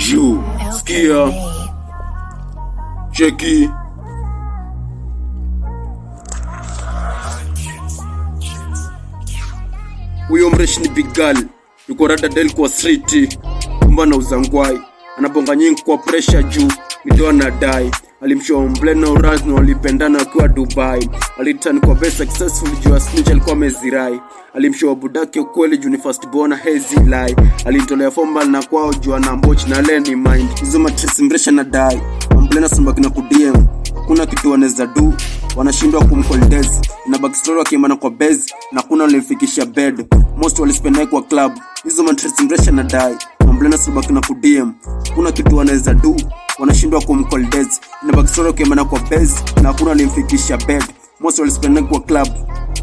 Juu, sikia, cheki. Huyo mreshi ni big girl, yuko rada del kwa street, kumba na uzangwai, anabonga nyingi kwa pressure juu, midoa na dai alimshow mblena uraz na walipendana wakiwa Dubai. Alitan kwa best successful juu Snitch alikuwa amezirai. Alimshow budake ukweli juu ni first born hazy lie. Alimtolea formal na kwao juu ana mboch na leni mind. Hizo matress mresha na dai. Mblena sambaki na kudm. Kuna kitu wanaweza do wanashindwa kumkoldez na backstory wakiimana kwa bez na kuna walimfikisha bed most walispend naye kwa club hizo matress mresha na dai mamblena sibaki na kudm kuna kitu wanaweza do wanashindwa kumkoldez na backstory wakiimana kwa bez na hakuna walimfikisha bed most walispend naye kwa club